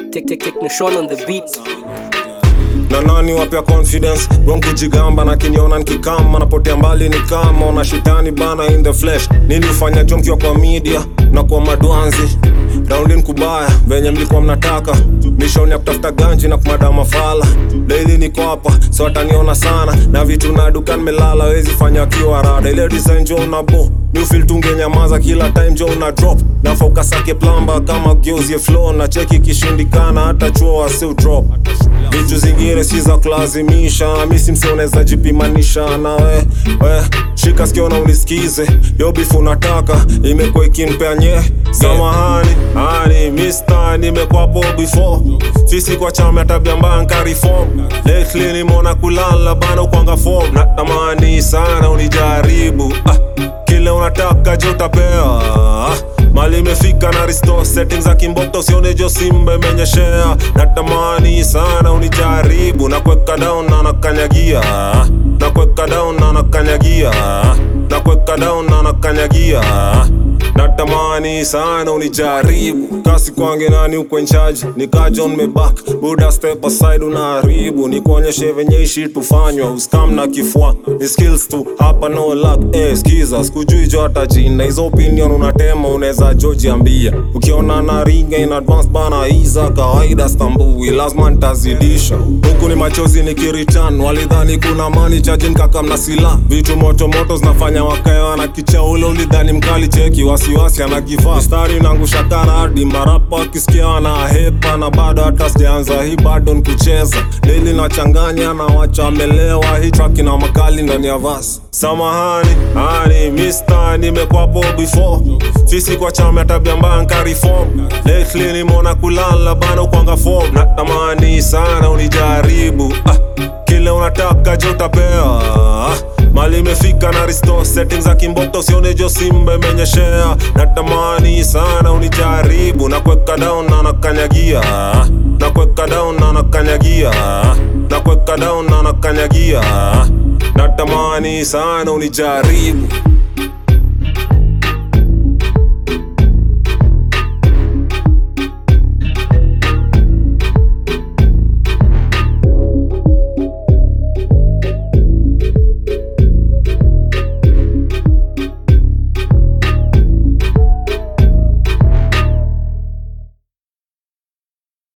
Take, take, take Nishon on the beat. na nani wapya confidence wrong kujigamba na kiniona nikikama napotea mbali ni kama ona shitani bana in the flesh nini ufanya jonkiwa kwa media na kwa madwanzi raundin kubaya venye mlikuwa mnataka mishoni ya kutafuta ganji na kumada mafala daily niko hapa so ataniona sana na vitu na duka nimelala wezi fanya kiwa rada ile design jo na bo Newfield tungenyamaza kila time jo una drop na focus yake plamba kama geuzie flow na cheki kishindikana hata chuo wasiu drop vitu zingine si za kulazimisha misi msioneza jipimanisha na we, we shika sikio na unisikize yo bifu unataka imekuwa ikinipea nye samahani ani mista nimekwapo before fisi kwa chama ya tabia mbaya nkareform lately nimeona kulala bana ukwanga form natamani sana unijaribu ah, kile unataka je utapewa ah, mali imefika na risto settings za kimboto usione jo simba imenyeshea natamani sana unijaribu na kuweka down na nakanyagia na kuweka down na nakanyagia na kuweka down na nakanyagia natamani sana unijaribu kasi kwange nani uko nchaji nika John mebak buda step aside unaharibu nikuonyeshe venye ishi tufanywa uskam na kifua ni skills tu hapa no luck eh, skiza sikujui jo hata jina hizo opinion unatema unaweza jo jiambia ukiona na ringa in advance bana iza kawaida stambui lazima ntazidisha huku ni machozi nikiritan walidhani kuna mani chaji nkaka mna sila vitu moto moto zinafanya wakaewa na kicha ule ulidhani mkali cheki wasiwasi anakivaa mstari nangusha karadi marapa wakisikia wana hepa na bado hata sijaanza hii bado nkucheza deli nachanganya na wacha amelewa hii traki na makali ndani ya vas samahani ani mista nimekwapo before fisi kwa chama ya tabia mbaya nkareform lately nimeona kulala bana ukwanga form natamani sana unijaribu ah, kile unataka je utapewa ah, mali imefika na risto settings za kimboto usione jo simba imenyeshea natamani sana unijaribu na kuweka down na nakanyagia na kuweka down na nakanyagia na kuweka down na nakanyagia natamani sana unijaribu